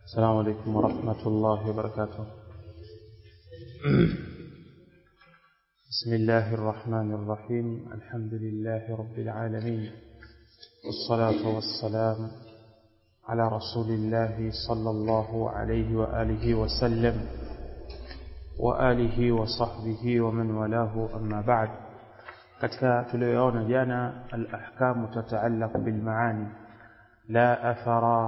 السلام عليكم ورحمة الله وبركاته بسم الله الرحمن الرحيم الحمد لله رب العالمين والصلاة والسلام على رسول الله صلى الله عليه وآله وسلم وآله وصحبه ومن والاه أما بعد katika tulioona jana al-ahkamu tata'allaq bil ma'ani la athara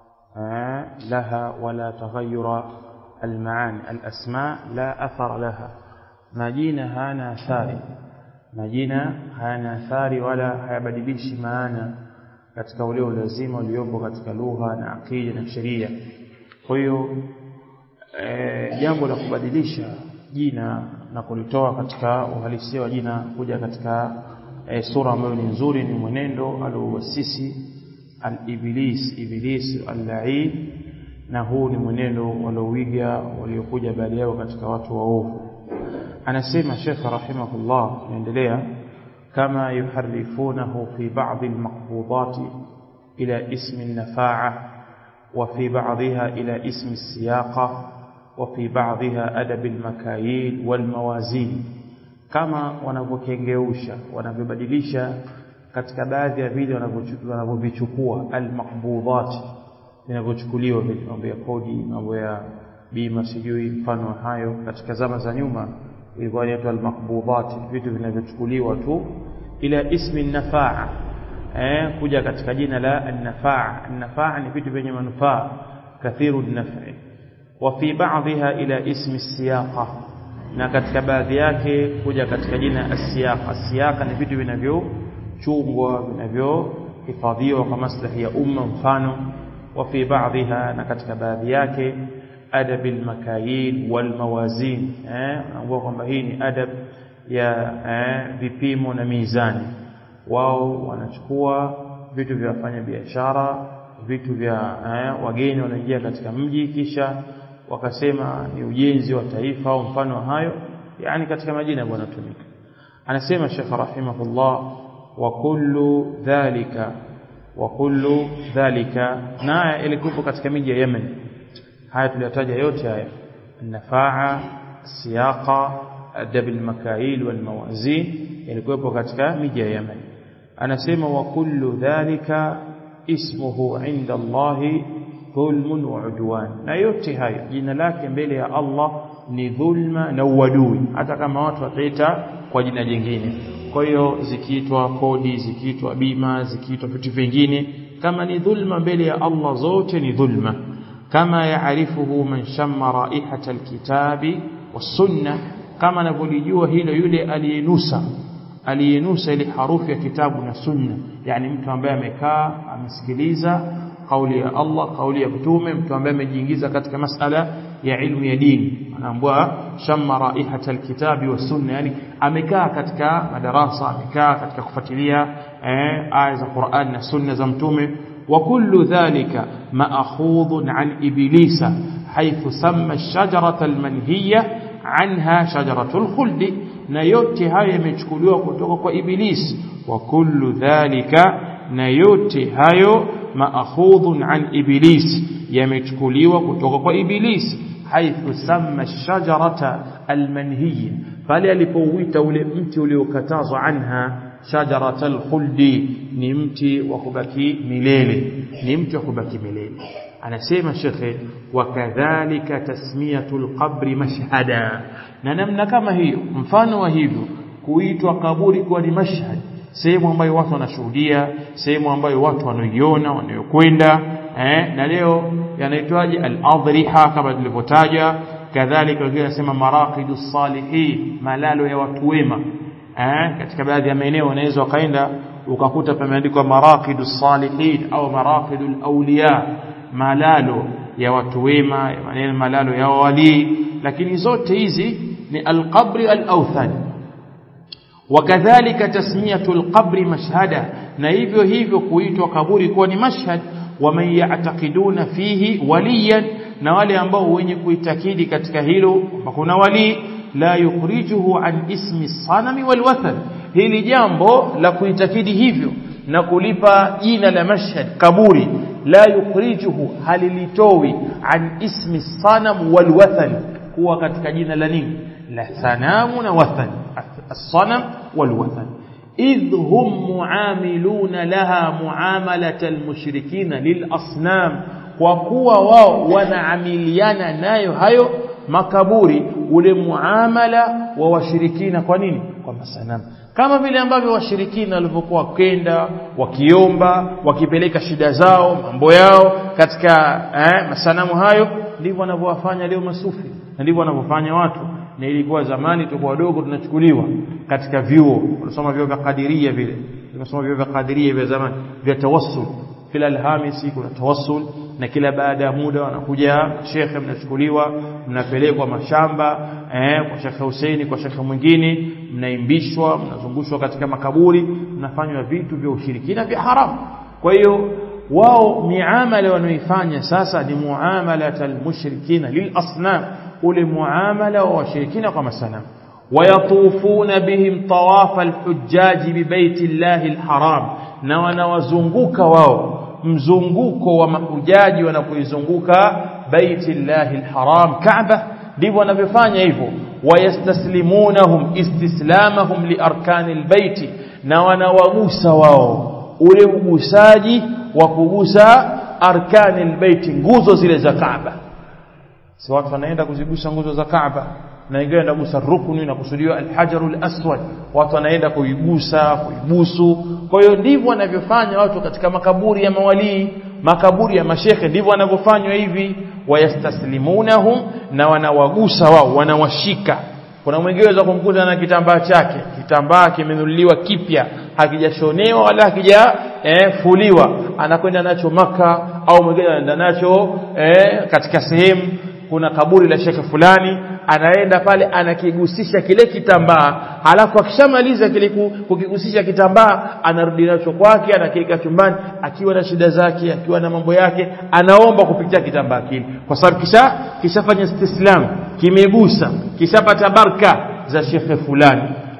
laha wala taghayyura al-ma'ani al-asma la athara laha majina hana athari majina hana athari wala hayabadilishi maana katika ule ulazima uliopo katika lugha na akida na sheria kwa hiyo jambo la kubadilisha jina na kulitoa katika uhalisia wa jina kuja katika e, sura ambayo ni nzuri ni mwenendo aliowasisi al-iblis iblis al-la'in na huu ni mwenendo waliowiga waliokuja baada yao katika watu waovu anasema Sheikh rahimahullah naendelea kama yuharifunahu fi ba'd al-maqbudat ila ismi an-nafa'a wa fi ba'dha ila ismi as-siyaqa وفي بعضها أدب المكاييل والموازين kama wanavyokengeusha wanavyobadilisha katika baadhi ya vile wanavyovichukua almaqbudat vinavyochukuliwa vile mambo ya kodi mambo ya bima sijui mfano hayo katika zama za nyuma ilikuwa inaitwa almaqbudat vitu vinavyochukuliwa tu ila ismi nafaa eh kuja katika jina la an-nafaa an-nafaa ni vitu vyenye manufaa kathiru an-naf'i وفي بعضها إلى اسم السياقة na katika baadhi yake kuja katika jina asiyaqa asiyaqa ni vitu vinavyochungwa vinavyohifadhiwa kwa maslahi ya umma mfano wa fi baadhiha na katika baadhi yake adab almakayil walmawazin eh anaambia kwamba hii ni adab ya eh, vipimo na mizani wao wanachukua vitu vya wafanya biashara vitu vya eh, wageni wanaingia katika mji kisha wakasema ni ujenzi wa taifa au mfano hayo yani katika majina ambayo yanatumika anasema Sheikh rahimahullah wa kullu dhalika wa kullu dhalika na ilikuwa katika miji ya Yemen haya tuliyataja yote haya nafaa siyaqa adab almakail walmawazin ilikuwa katika miji ya Yemen anasema wa kullu dhalika ismuhu inda Allahi dhulmun wa udwan na yote hayo jina lake mbele ya Allah ni dhulma na uadui hata kama watu wataita kwa jina jingine kwa hiyo zikiitwa kodi zikiitwa bima zikiitwa vitu vingine kama ni dhulma mbele ya Allah zote ni dhulma kama yaarifuhu man shamma raihata alkitabi wasunna kama anavyolijua hilo yule aliyenusa aliyenusa ile harufu ya kitabu na sunna yani mtu ambaye amekaa amesikiliza kauli ya Allah kauli ya mtume mtu ambaye amejiingiza katika masala ya ilmu ya dini anaambiwa shamma raihata alkitabi wa sunna yani amekaa katika madarasa amekaa katika kufuatilia eh, aya za Qur'an na sunna za mtume wa kullu dhalika ma'khudun an iblisa haythu samma ash-shajarata al-manhiya anha shajaratul khuldi na yote haya yamechukuliwa kutoka kwa ibilisi wa kullu dhalika na yote hayo maakhudhun an iblis yamechukuliwa kutoka kwa ibilisi haithu samma shajarata almanhiy pale alipouita ule mti uliokatazwa anha shajarata alkhuldi ni mti wa kubaki milele ni mti wa kubaki milele anasema shekhe wakadhalika tasmiyatul qabri mashhada na namna kama hiyo mfano wa hivyo kuitwa kaburi kuwa ni mashhad sehemu ambayo watu wanashuhudia sehemu ambayo watu wanaiona wanayokwenda eh, na leo yanaitwaje al-adriha kama tulivyotaja kadhalika wengine wanasema maraqidus salihin malalo ya watu wema eh, katika baadhi ya maeneo unaweza wakaenda ukakuta pameandikwa maraqidus salihin au maraqidul awliya malalo ya watu wema maneno malalo ya wali lakini zote hizi ni al-qabri al-awthan wakadhalika tasmiyatu al-qabri mashhada na hivyo hivyo kuitwa kaburi kuwa ni mashhad waman ya'taqiduna fihi waliyan na wale ambao wenye kuitakidi katika hilo kuna wali la yukhrijuhu an ismi sanami wal wathan hili jambo la kuitakidi hivyo na kulipa jina la mashhad kaburi la yukhrijuhu halilitowi an ismi sanam wal wathan kuwa katika jina la nini la sanamu na wathan as-sanam wal wathan idh hum muamiluna laha muamalata almushrikina lil asnam kwa kuwa wao wanaamiliana nayo hayo makaburi ule muamala wa washirikina kwa nini kwa masanamu kama vile ambavyo washirikina walivyokuwa wakenda wakiomba wakipeleka shida zao mambo yao katika eh, masanamu hayo ndivyo wanavyowafanya leo masufi na ndivyo wanavyofanya watu na ilikuwa zamani tulikuwa wadogo tunachukuliwa katika vyuo tunasoma vyuo vya kadiria vile tunasoma vyuo vya kadiria vya zamani vya tawassul kila alhamisi kuna tawassul na kila baada ya muda wanakuja shekhe mnachukuliwa mnapelekwa mashamba eh, kwa shekhe Huseini kwa shekhe mwingine mnaimbishwa mnazungushwa katika makaburi mnafanywa vitu vya ushirikina vya haramu kwa hiyo wao miamala wanaoifanya sasa ni muamalat almushrikina lilasnam ule muamala wa washirikina kwa masanamu ويطوفون بهم طواف الحجاج ببيت الله الحرام na wanawazunguka wao mzunguko wa mahujaji wanapoizunguka baiti llahi alharam Kaaba ndivyo wanavyofanya hivyo wayastaslimunahum istislamahum liarkani albayti na wanawagusa wao ule ugusaji wa kugusa arkani albayti nguzo zile za Kaaba si watu wanaenda kuzigusa nguzo za Kaaba na wengine wanagusa rukuni na kusudiwa alhajarul aswad watu wanaenda kuigusa kuibusu kwa hiyo ndivyo wanavyofanya watu katika makaburi ya mawalii makaburi ya mashekhe ndivyo wanavyofanywa hivi wayastaslimunahum na wanawagusa wao wanawashika kuna mwingine za kumkuta na kitambaa chake kitambaa kimenunuliwa kipya hakijashonewa wala hakija eh, fuliwa anakwenda nacho maka au mwingine anaenda nacho eh, katika sehemu kuna kaburi la shekhe fulani anaenda pale anakigusisha kile kitambaa halafu akishamaliza kile kukigusisha kitambaa anarudi nacho kwake anakiweka chumbani akiwa na shida zake akiwa na mambo yake anaomba kupitia kitambaa kile kwa sababu kisha kishafanya istislam kimegusa kishapata baraka za shekhe fulani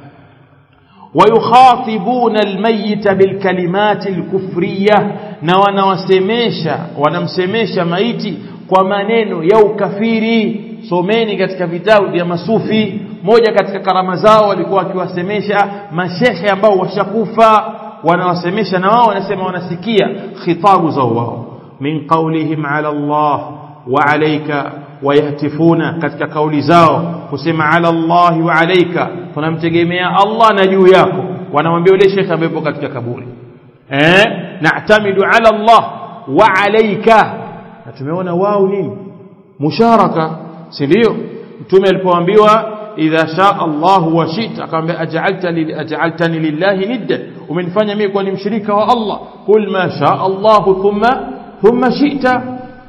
ويخاطبون الميت بالكلمات الكفرية na wanawasemesha wanamsemesha maiti kwa maneno ya ukafiri someni katika vitabu vya masufi moja katika karama zao walikuwa wakiwasemesha mashehe ambao washakufa wanawasemesha na wao wanasema wanasikia khitabu za wao min qawlihim ala Allah wa alayka wayahtifuna katika kauli zao kusema ala Allah wa alayka tunamtegemea Allah na juu yako wanamwambia yule shekhe ambaye yupo katika kaburi eh na'tamidu ala Allah wa alayka na tumeona wao nini musharaka si ndio mtume alipoambiwa idha shaa Allah wa shita akamwambia aj'alta li aj'altani lillahi nidda umenifanya mimi kuwa ni mshirika wa Allah kul ma shaa Allah thumma thumma shita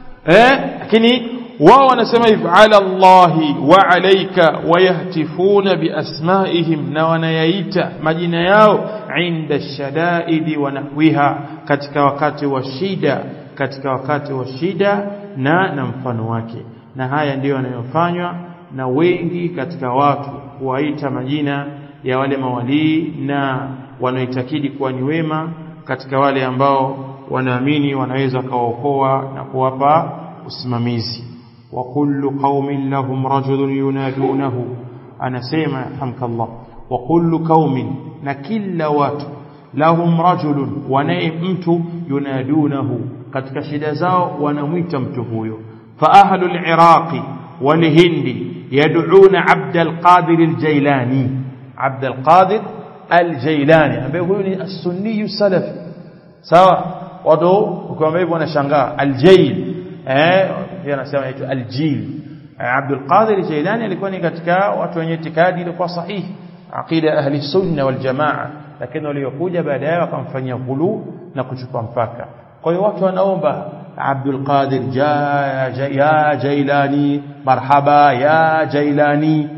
eh lakini wao wanasema hivi ala Allahi wa alayka wayahtifuna biasmaihim na wanayaita majina yao inda shadaidi wa nahwiha katika wakati wa shida katika wakati wa shida na na mfano wake na haya ndiyo yanayofanywa na wengi katika watu kuwaita majina ya wale mawalii na wanaoitakidi kuwa ni wema katika wale ambao wanaamini wanaweza kawaokoa na kuwapa usimamizi wa kullu qaumin lahum rajulun yunadunahu anasema hamkallah wa kullu qaumin na kila watu lahum rajulun wanaye mtu yunadunahu katika shida zao wanamwita mtu huyo fa ahlul iraqi wal hindi yad'una abd al-qadir al-jailani abd al-qadir al-jailani ambaye huyu ni as-sunni salafi sawa watu ukiwaambia hivyo wanashangaa al-jail eh pia anasema inaitwa al-jil Abdul Qadir Jailani alikuwa ni katika watu wenye itikadi ilikuwa sahihi aqida ahli sunna wal jamaa lakini waliokuja baadaye wakamfanyia ghulu na kuchukua mpaka kwa hiyo watu wanaomba Abdul Qadir ja, ja, ya Jailani marhaba ya Jailani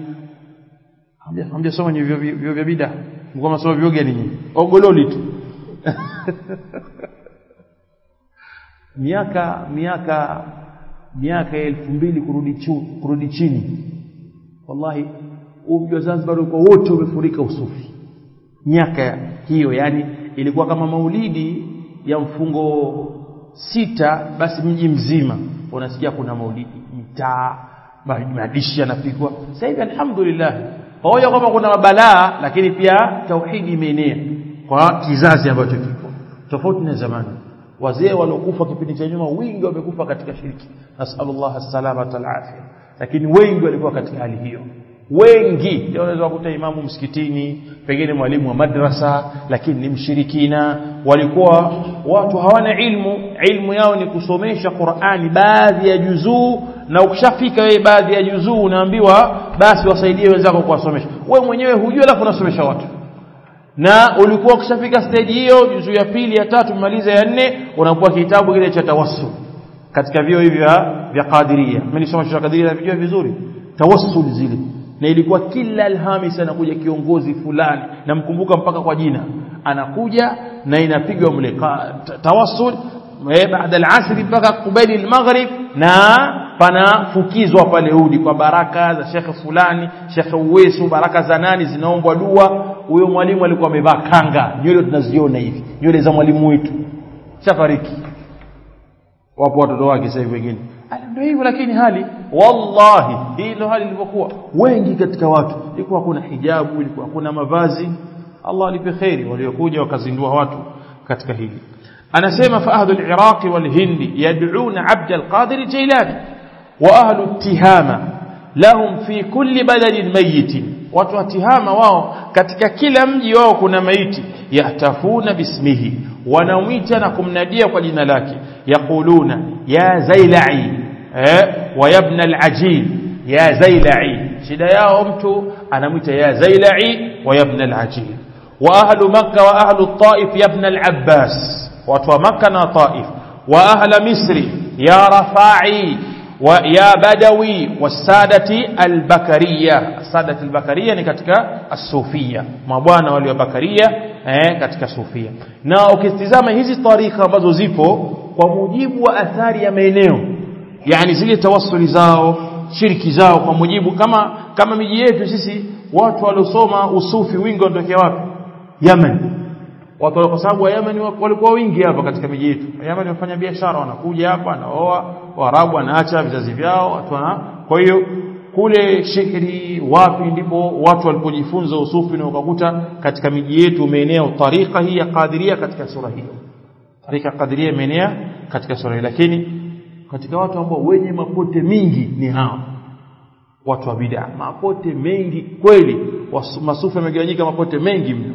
hamjasoma ni vyo vya bida mko masomo vyo gani nyinyi ogololi tu miaka miaka miaka elfu mbili kurudi chu, kurudi chini wallahi mji wa Zanzibar uko wote umefurika usufi miaka hiyo yani ilikuwa kama maulidi ya mfungo sita basi mji mzima unasikia kuna maulidi mtaa madishi yanapigwa sasa hivi alhamdulillah pamoja kwamba kuna mabalaa lakini pia tauhidi imeenea kwa kizazi ambacho kipo tofauti na zamani wazee waliokufa kipindi cha nyuma wingi wamekufa katika shirki nasallallahu alsalamata alafia lakini wengi walikuwa katika hali hiyo wengi ndio unaweza kukuta imamu msikitini pengine mwalimu wa madrasa lakini ni mshirikina walikuwa watu hawana ilmu ilmu yao ni kusomesha Qur'ani baadhi ya juzuu na ukishafika wewe baadhi ya juzuu unaambiwa basi wasaidie wenzako kuwasomesha wewe mwenyewe hujui alafu unasomesha watu na ulikuwa ukishafika stage hiyo juzuu ya pili ya tatu maliza ya nne unakuwa kitabu kile cha tawassul katika vio hivi vya Qadiria mimi nisoma cha Qadiria na vijua vizuri tawassul zile na ilikuwa kila Alhamis anakuja kiongozi fulani namkumbuka mpaka kwa jina anakuja na inapigwa mle tawassul baada al-asr mpaka kubaili al-maghrib na panafukizwa pale udi kwa baraka za shekhe fulani shekhe uwesu baraka za nani zinaombwa dua huyo mwalimu alikuwa amevaa kanga nywele tunaziona hivi nywele za mwalimu wetu shafariki wapo watoto wake sasa hivi wengine ndio hivyo lakini hali wallahi hii ndio hali ilivyokuwa wengi katika watu ilikuwa kuna hijabu ilikuwa kuna mavazi Allah alipe khairi waliokuja wakazindua watu katika hili anasema fa ahlu al-iraq wal-hindi yad'una abd al-qadir jailani wa ahlu tihama lahum fi kulli baladin mayyit watu wa tihama wao katika kila mji wao kuna maiti yahtafuna bismihi wanamwita na kumnadia kwa jina lake yaquluna ya zailai eh wa ibn al-ajil ya zailai shida yao mtu anamwita ya zailai wa ibn al-ajil wa ahlu makkah wa ahlu taif ya ibn al-abbas watu wa makkah na taif wa ahla misri ya rafai wa ya badawi wasadati albakaria sadati albakaria ni katika asufia mabwana wale wa bakaria eh, katika sufia na ukitizama hizi tarika ambazo zipo kwa mujibu wa athari ya maeneo yani zile tawassuli zao shiriki zao kwa mujibu kama kama miji yetu sisi watu waliosoma usufi wingi wanatokea wapi Yemen watu kwa sababu wa Yemen walikuwa wingi hapa katika miji yetu Yemen wafanya biashara wanakuja hapa wanaoa Waarabu wanaacha vizazi vyao watu wana kwa hiyo kule shihri wapi ndipo watu walipojifunza usufi na ukakuta katika miji yetu umeenea tarika hii ya Qadiria katika sura hiyo tarika Qadiria imeenea katika sura hiyo lakini katika watu ambao wenye mapote mingi ni hao watu wa bid'a mapote mengi kweli masufi yamegawanyika mapote mengi mno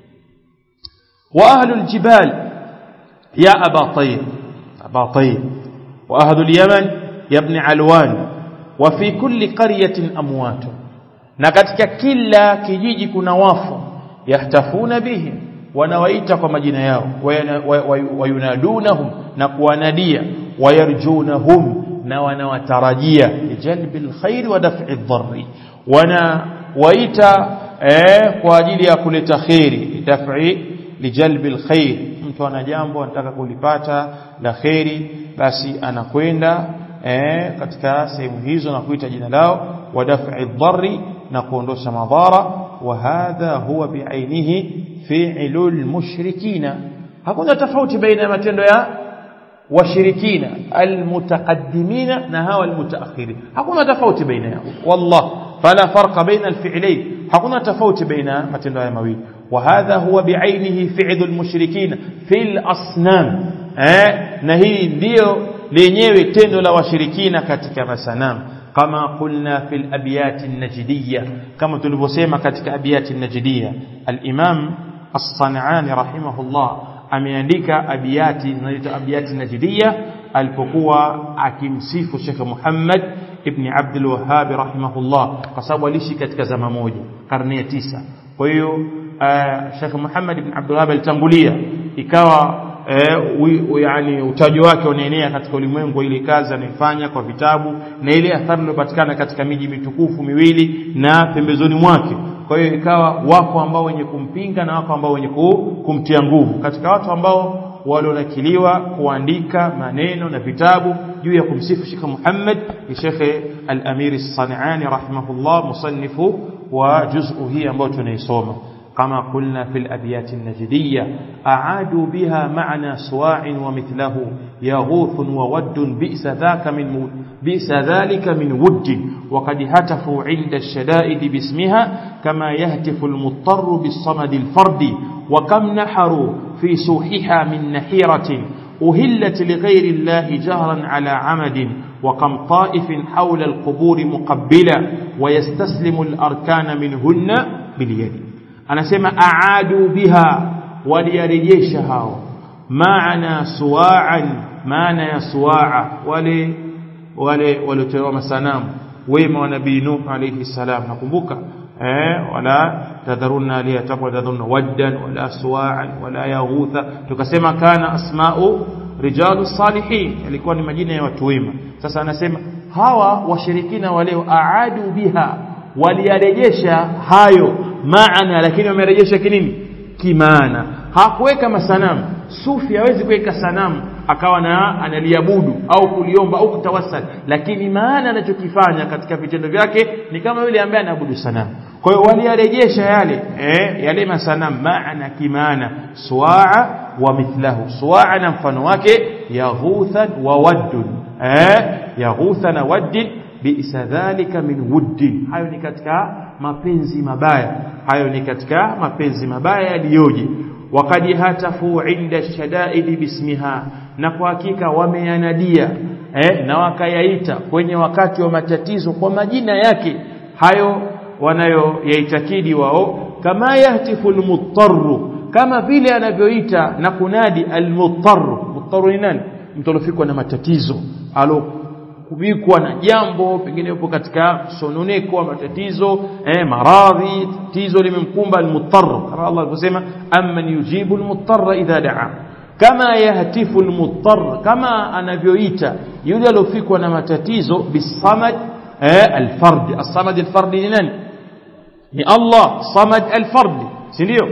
واهل الجبال يا ابا طير ابا طير واهل اليمن يا ابن علوان وفي كل قريه اموات na katika kila kijiji kuna wafu yahtafuna bihim wanawaita kwa majina yao wayunadunahum na kuwanadia wayarjunahum na wanawatarajia lijalbi alkhair wa daf'i dharri wanawaita eh, kwa ajili ya kuleta khairi daf'i lijalbi alkhair mtu ana jambo anataka kulipata la khairi basi anakwenda eh, katika sehemu hizo na kuita jina lao wa daf'i dharri na kuondosha madhara wa hadha huwa biainihi fi'lul mushrikina hakuna tofauti baina ya matendo ya washirikina almutaqaddimina na hawa almutaakhirin hakuna tofauti baina yao wallah fala farqa baina alfi'layn hakuna tofauti baina matendo haya mawili وهذا هو بعينه فعل المشركين في الأصنام na hii ndio lenyewe tendo la washirikina katika masanamu kama qulna fil abyat an-najdiyya kama tulivyosema katika abyat an-najdiyya al-imam as-sanani rahimahullah ameandika abyati zinaitwa abyati najdiyya alipokuwa akimsifu Sheikh Muhammad ibn Abdul Wahhab rahimahullah kwa sababu aliishi katika zama moja karne ya tisa kwa hiyo Sheikh Muhammad ibn Abdul Wahhab alitangulia ikawa uh, yani utaji wake unaenea katika ulimwengu ile kazi anaifanya kwa vitabu na ile athari iliyopatikana katika miji mitukufu miwili na pembezoni mwake kwa hiyo ikawa wako ambao wenye kumpinga na wako ambao wenye kumtia nguvu katika watu ambao walionakiliwa kuandika maneno na vitabu juu ya kumsifu Sheikh Muhammad ni Sheikh Al-Amir As-Sanani rahimahullah musannifu wa juz'u hii ambayo tunaisoma كما قلنا في الأبيات النجدية أعادوا بها معنى سواع ومثله يغوث وود بئس ذاك من بئس ذلك من ود وقد هتفوا عند الشدائد باسمها كما يهتف المضطر بالصمد الفرد وكم نحروا في سوحها من نحيرة أهلت لغير الله جهرا على عمد وكم طائف حول القبور مقبلا ويستسلم الأركان منهن باليد anasema aadu biha waliyarejesha hao maana suwaan maana ya suwaa wale wale waliotolewa masanamu wema wa nabii nuh alayhi salam nakumbuka eh wala tadharunna aliyatabu tadharunna waddan wala suwaan wala yaghutha tukasema kana asma'u rijalu salihin yalikuwa ni majina ya watu wema sasa anasema hawa washirikina wale aadu biha waliyarejesha hayo maana lakini wamerejesha kinini kimaana hakuweka masanamu sufi hawezi kuweka sanamu akawa na analiabudu au kuliomba au kutawassal lakini maana anachokifanya katika vitendo vyake ni kama yule ambaye anaabudu sanamu kwa hiyo waliyarejesha yale eh, yale masanamu maana kimaana suwaa wa mithlahu suwaa na mfano wake yaghuthan wa waddun eh, yaghutha na waddin bi'sa dhalika min wuddin hayo ni katika mapenzi mabaya hayo ni katika mapenzi mabaya yaliyoje wakad hatafu inda shadaidi bismiha na kwa hakika wameyanadia eh, na wakayaita kwenye wakati wa matatizo kwa majina yake hayo wanayoyaitakidi wao kama yahtifu almuttaru kama vile anavyoita na kunadi almuttaru muttaru ni nani mtu alofikwa na matatizo alo kubikwa na jambo pengine yupo katika sononeko wa matatizo eh, maradhi tatizo limemkumba almuttar kama Allah alivyosema amman yujibu almuttar idha daa kama yahtifu almuttar kama anavyoita yule aliofikwa na matatizo bisamad eh, alfard as-samad alfard ni nani ni Allah samad alfard si ndio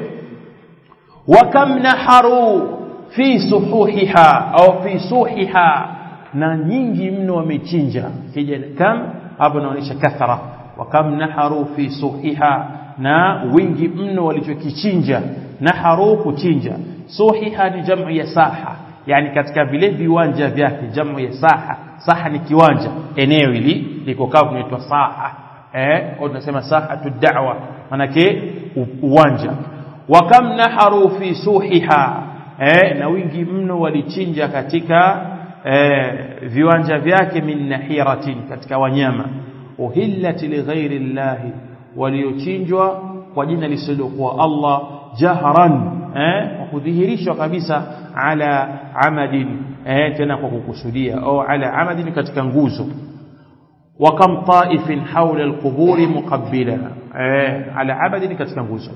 wa kam naharu fi suhuhiha au fi suhiha na nyingi mno wamechinja kija kam hapo inaonyesha kathara wa kam naharu fi suhiha na wingi mno walichokichinja naharu kuchinja suhiha ni jamu ya saha yani katika vile viwanja vyake jamu ya saha saha ni kiwanja eneo hili liko kaa kunaitwa saha eh au tunasema sahatu da'wa manake uwanja wa kam naharu fi suhiha eh na wingi mno walichinja katika eh, viwanja vyake min nahiratin katika wanyama uhillat lighairi llahi waliochinjwa kwa jina lisilokuwa Allah jahran eh, kudhihirishwa kabisa ala amadin eh, tena kwa kukusudia au ala amadin katika nguzo wa kam taifin hawla alquburi muqabbila eh, ala amadin katika nguzo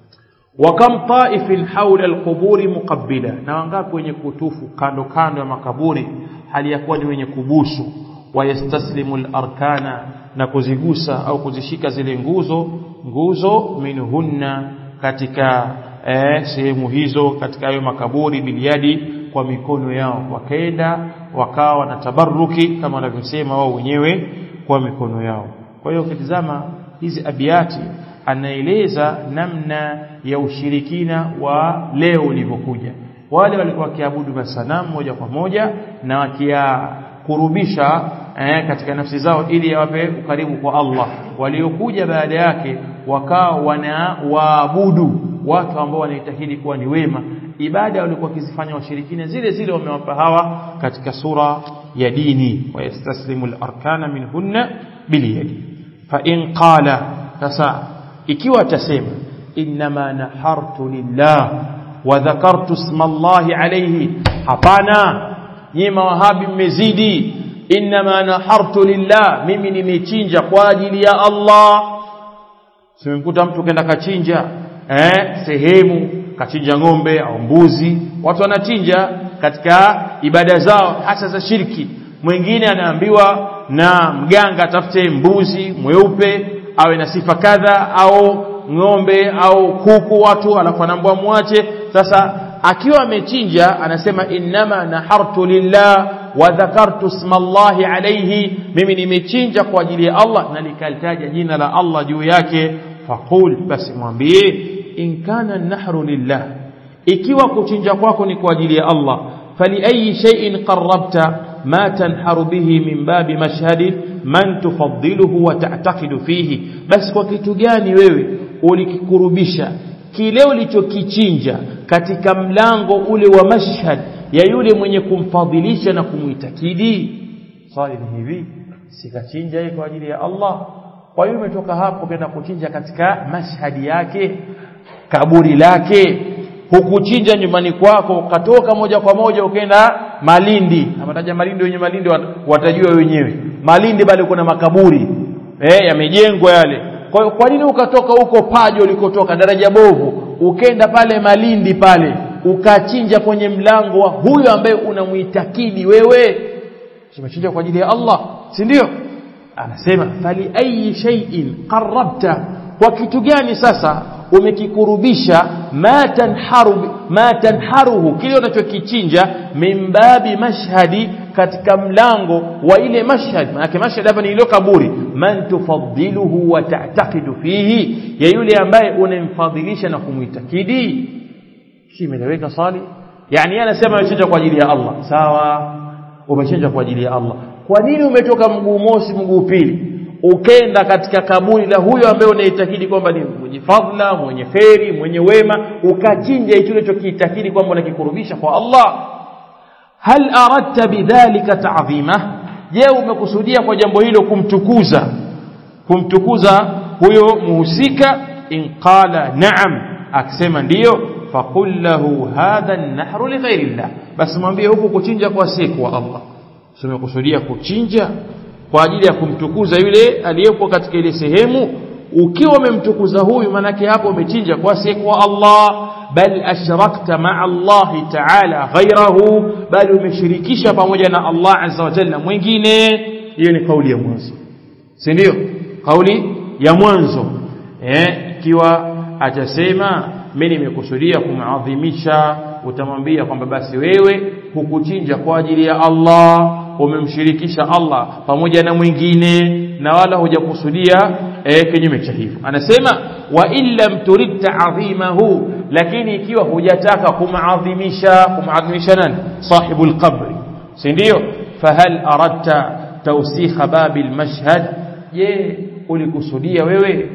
wa kam taifin hawla alquburi muqabbila na wangapi wenye kutufu kando kando ya makaburi hali ya kuwa ni wenye kubusu wayastaslimu alarkana na kuzigusa au kuzishika zile nguzo nguzo minhunna katika eh, sehemu hizo katika hayo makaburi biliadi kwa mikono yao wakaenda wakawa na tabaruki kama wanavyosema wao wenyewe kwa mikono yao kwa hiyo ukitizama hizi abiati anaeleza namna ya ushirikina wa leo ulivyokuja wale walikuwa wakiabudu masanamu moja kwa moja na wakiyakurubisha eh, katika nafsi zao ili yawape ukaribu kwa Allah waliokuja baada yake wakawa wanawaabudu watu ambao wanaitahidi kuwa ni wema ibada walikuwa wakizifanya washirikina zile zile wamewapa hawa katika sura ya dini wayastaslimu al-arkana minhunna biliyadi fa in qala sasa ikiwa atasema inma nahartu lillah wa dhakartu isma Allah alayhi hapana nyinyi mawahabi mmezidi inma nahartu lillah mimi nimechinja kwa ajili ya Allah simemkuta mtu kenda kachinja eh sehemu kachinja ng'ombe au mbuzi watu wanachinja katika ibada zao hasa za shirki mwingine anaambiwa na mganga atafute mbuzi mweupe awe na sifa kadha au ng'ombe au kuku watu alafu anaambwa muache sasa akiwa amechinja anasema innama nahartu lillah wa dhakartu isma Allah alayhi mimi nimechinja kwa ajili ya Allah na nikalitaja jina la Allah juu yake faqul basi mwambie in kana nahru lillah ikiwa kuchinja kwako ni kwa ajili ya Allah fali ayi shay'in qarrabta ma tanharu bihi min babi mashhadi man tufaddiluhu wa ta'taqidu fihi basi kwa kitu gani wewe ulikikurubisha kile ulichokichinja katika mlango ule wa mashhad ya yule mwenye kumfadhilisha na kumuitakidi swali ni hivi sikachinja yeye kwa ajili ya Allah kwa hiyo umetoka hapo kwenda kuchinja katika mashhadi yake kaburi lake hukuchinja nyumbani kwako ukatoka moja kwa moja ukaenda Malindi amataja Malindi wenye Malindi watajua wenyewe Malindi bali kuna makaburi eh yamejengwa yale kwa hiyo kwa nini ukatoka huko Pajo ulikotoka daraja bovu ukenda pale Malindi pale ukachinja kwenye mlango wa huyo ambaye unamuitakidi wewe umechinja kwa ajili ya Allah si ndio anasema fali ayi shay'in qarrabta kwa kitu gani sasa umekikurubisha ma tanharu ma tanharuhu kile unachokichinja min babi mashhadi katika mlango wa ile mashhad maana mashhad hapa ni ile kaburi man tufaddiluhu wa ta'taqidu fihi ya yule ambaye unamfadhilisha na kumuitakidi kimeleweka sali yani anasema amechinja kwa ajili ya Allah sawa umechinja kwa ajili ya Allah kwa nini umetoka mguu mosi mguu pili ukenda katika kaburi la huyo ambaye unaitakidi kwamba ni mwenye fadhila mwenye kheri mwenye wema ukachinja hicho ulichokiitakidi kwamba unakikurubisha kwa Allah hal aradta bidhalika ta'zima je umekusudia kwa jambo hilo kumtukuza kumtukuza huyo muhusika in qala na'am akisema ndiyo faqul lahu hadha an-nahru li ghairi Allah basi mwambie huku kuchinja kwa siku wa Allah umekusudia kuchinja kwa ajili ya kumtukuza yule aliyepo katika ile sehemu ukiwa umemtukuza huyu manake hapo umechinja kwa siku wa Allah bal ashrakta ma'a Allah ta'ala ghairahu bal umeshirikisha pamoja na Allah azza wa jalla mwingine hiyo ni kauli ya mwanzo si ndio kauli ya mwanzo eh ikiwa atasema mimi nimekusudia kumadhimisha utamwambia kwamba basi wewe hukuchinja kwa ajili ya Allah umemshirikisha Allah pamoja na mwingine na wala hujakusudia eh, kinyume cha hivyo anasema wa illam turid ta'dhimahu lakini ikiwa hujataka kumaadhimisha kumaadhimisha nani sahibul qabri si ndio fahal aradta tawsikha babil mashhad je ulikusudia wewe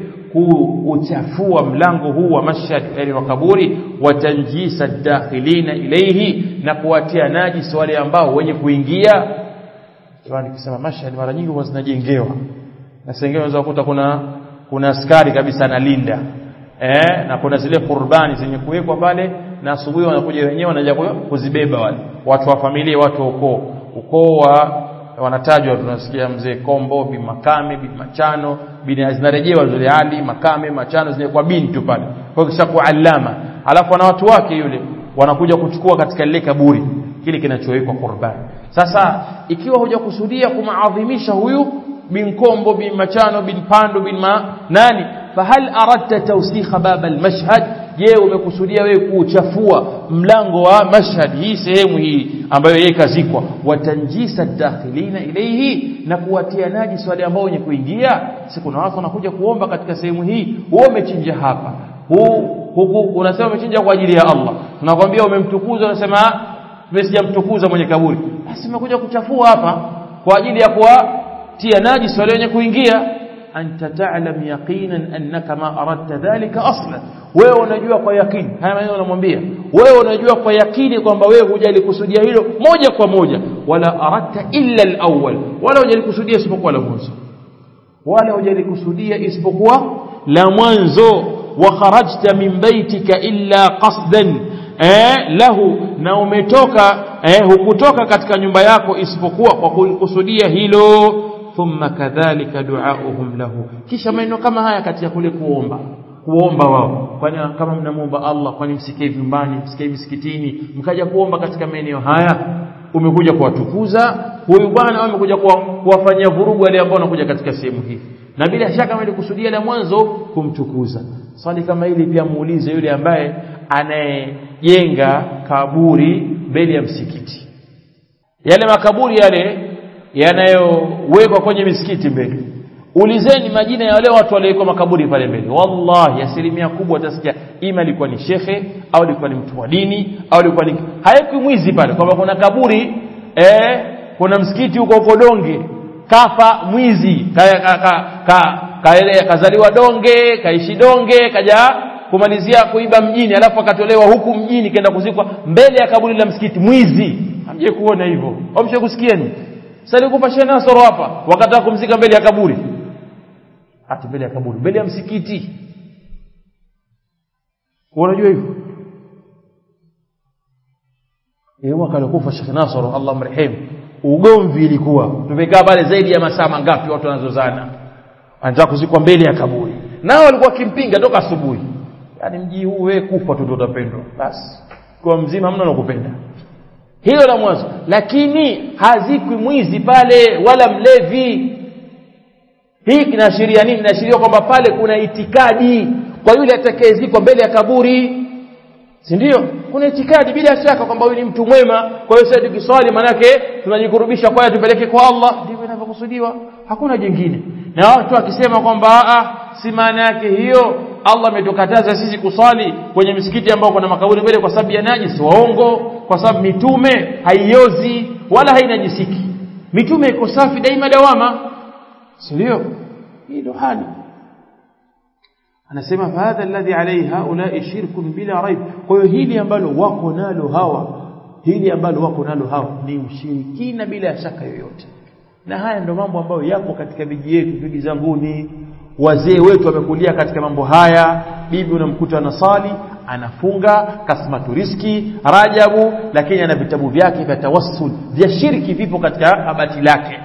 kuuchafua mlango huu wa mashhad yani wa kaburi watanjisa dakhilina ilayhi na kuwatia najis wale ambao wenye kuingia kwa nikisema mashhad mara nyingi huwa zinajengewa na sengine unaweza kukuta kuna kuna askari kabisa analinda eh na kuna zile qurbani zenye kuwekwa pale na asubuhi wanakuja wenyewe wanaja kuzibeba wale watu wa familia watu wa ukoo ukoo wa wanatajwa tunasikia mzee Kombo bi Makame bi Machano bin zinarejewa zile hali Makame Machano zinakuwa bintu pale kwa kisha kualama alafu na watu wake yule wanakuja kuchukua katika lile kaburi kile kinachowekwa qurbani sasa ikiwa hujakusudia kumaadhimisha huyu bin Kombo bin Machano bin Pando bin ma nani fahal aradta tawsikha bab almashhad je umekusudia wewe kuuchafua mlango wa mashhad hii sehemu hii ambayo yeye kazikwa watanjisa dakhilina ilayhi na kuwatia najis wale ambao wenye kuingia si kuna watu wanakuja kuomba katika sehemu hii wewe umechinja hapa huu huku unasema umechinja kwa ajili ya Allah tunakwambia umemtukuza unasema mimi sijamtukuza mwenye kaburi basi umekuja kuchafua hapa kwa ajili ya kuwatia najis wale wenye kuingia anta ta'lam yaqinan annaka ma aradta dhalika aslan wewe unajua kwa yakini haya maneno unamwambia wewe unajua kwa yakini kwamba wewe hujalikusudia hilo moja kwa moja wala aradta illa alawwal wala hujalikusudia isipokuwa la mwanzo wala hujalikusudia isipokuwa la mwanzo wa kharajta min baitika illa qasdan eh lahu na umetoka eh hukutoka katika nyumba yako isipokuwa kwa kukusudia hilo thumma kadhalika duauhum lahu kisha maneno kama haya katika kule kuomba kuomba wao kwani kama mnamuomba Allah kwani msikae vyumbani msikae misikitini mkaja kuomba katika maeneo haya umekuja kuwatukuza huyu bwana amekuja kuwafanyia vurugu wale ambao wanakuja katika sehemu hii na bila shaka amelikusudia la mwanzo kumtukuza swali kama hili pia muulize yule ambaye anayejenga kaburi mbele ya msikiti yale makaburi yale yanayowekwa kwenye misikiti mbele ulizeni majina ya wale watu waliowekwa makaburi pale mbele wallahi asilimia kubwa utasikia ima alikuwa ni shekhe au alikuwa ni mtu wa dini au alikuwa ni haikwi mwizi pale kwamba kuna kaburi eh, kuna msikiti huko huko donge kafa mwizi ka, ka, ka, ka, ka, kazaliwa donge kaishi donge kaja kumalizia kuiba mjini alafu akatolewa huku mjini kenda kuzikwa mbele ya kaburi la msikiti mwizi hamje kuona hivyo amshe kusikieni sasa nikupa shehe Nasoro hapa wakataka kumzika mbele ya kaburi hata mbele ya kaburi mbele ya msikiti unajua hivyo yeye mwaka alikufa Sheikh Nasoro Allah mrehemu ugomvi ilikuwa tumekaa pale zaidi ya masaa mangapi watu wanazozana anataka kuzikwa mbele ya kaburi nao walikuwa kimpinga toka asubuhi yani mji huu wewe kufa tu ndio utapendwa basi kwa mzima hamna nakupenda hilo la mwanzo lakini hazikwi mwizi pale wala mlevi hii kinaashiria nini inaashiria kwamba pale kuna itikadi kwa yule atakayezikwa mbele ya kaburi si ndio kuna itikadi bila shaka kwamba huyu ni mtu mwema kwa hiyo sasa tukiswali manake tunajikurubisha kwa tupeleke kwa Allah ndivyo inavyokusudiwa hakuna jingine na watu wakisema kwamba a si maana yake hiyo Allah ametukataza sisi kuswali kwenye misikiti ambao kuna makaburi mbele kwa sababu ya najisi waongo kwa sababu mitume haiozi wala hainajisiki mitume iko safi daima dawama si ndio hii ndo hali anasema fahadha alladhi alayhi haulai shirkun bila raib kwa hiyo hili ambalo wako nalo hawa hili ambalo wako nalo hawa ni ushirikina bila shaka yoyote na haya ndo mambo ambayo yapo katika miji yetu ndugu zanguni wazee wetu wamekulia katika mambo haya bibi unamkuta anasali anafunga kasmatu riski rajabu lakini ana vitabu vyake vya tawassul vya shirki vipo katika kabati lake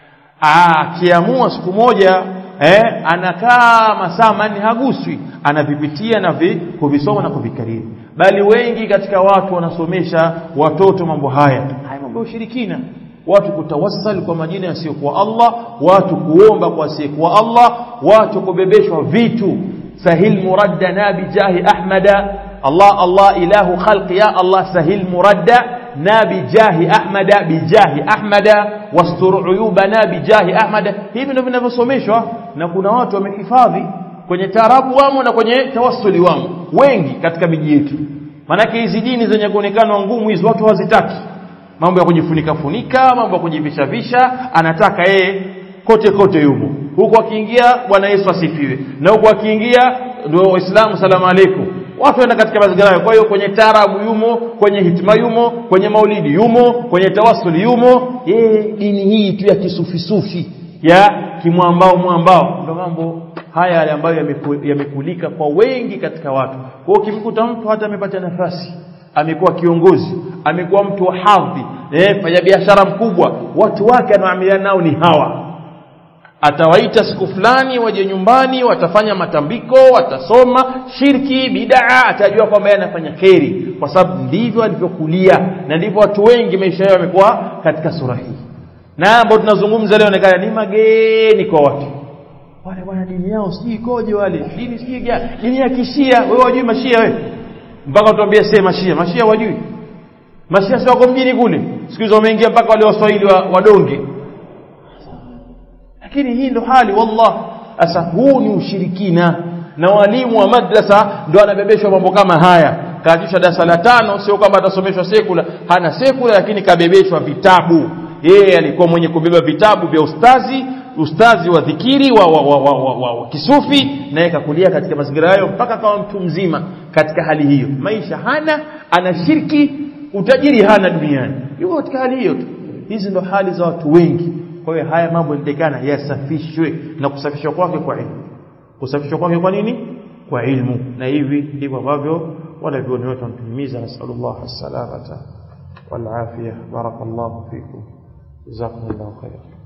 akiamua siku moja eh, anakaa masaa manne haguswi anavipitia na vi, kuvisoma na kuvikariri bali wengi katika watu wanasomesha watoto mambo haya haya mambo ya ushirikina watu kutawassal kwa majina yasiyokuwa Allah watu kuomba kwa asiyekuwa Allah watu kubebeshwa vitu sahil muraddana bijahi ahmada Allah Allah ilahu khalqi ya Allah sahil muradda na bijahi ahmada bijahi ahmada wastur uyubana bijahi ahmada hivi ndivyo vinavyosomeshwa na kuna watu wamehifadhi kwenye taarabu wamo na kwenye tawassuli wamo wengi katika miji yetu maanake hizi dini zenye kuonekana ngumu hizi watu hawazitaki mambo ya kujifunika funika mambo ya kujivisha visha anataka yeye kote kote yumo huku akiingia bwana Yesu asifiwe na huku akiingia ndio waislamu salamu aleikum watu waenda katika mazingira hayo kwa hiyo kwenye taarabu yumo kwenye hitima yumo kwenye maulidi yumo kwenye tawasuli yumo yeye dini hii tu ya kisufisufi ya kimwambao mwambao ndio mambo haya yale ambayo yamekulika kwa wengi katika watu kwa hiyo ukimkuta mtu hata amepata nafasi amekuwa kiongozi amekuwa mtu wa hadhi eh fanya biashara mkubwa watu wake anaoamiliana nao ni hawa atawaita siku fulani waje nyumbani watafanya matambiko watasoma shirki bidaa atajua kwamba yeye anafanya kheri kwa sababu ndivyo alivyokulia na ndivyo watu wengi maisha yao yamekuwa katika sura hii na ambao tunazungumza leo onekana ni mageni kwa watu wale bwana dini yao sijui ikoje wale dini sijui gani dini ya kishia wewe wajui mashia wewe mpaka tuambie sema mashia mashia wajui mashia si wako mjini kule siku hizo wameingia mpaka wale waswahili wa, wadonge lakini hii ndo hali wallah sasa huu ni ushirikina na walimu wa madrasa ndo anabebeshwa mambo kama haya kaanzisha darasa la tano sio kwamba atasomeshwa sekula hana sekula lakini kabebeshwa vitabu yeye alikuwa mwenye kubeba vitabu vya ustazi ustazi wa dhikiri wa, wa, wa, wa, wa, wa, wa kisufi naye kakulia katika mazingira hayo mpaka kama mtu mzima katika hali hiyo maisha hana ana shirki utajiri hana duniani yuko katika hali hiyo tu hizi ndo hali za watu wengi kwa hiyo haya mambo yanatakana yasafishwe na kusafishwa kwake kwa ilmu kusafishwa kwake kwa nini kwa ilmu na hivi ndivyo ambavyo wala vioni wote wanatuhimiza nasallallahu alsalamata wal afia barakallahu fikum jazakumullahu khairan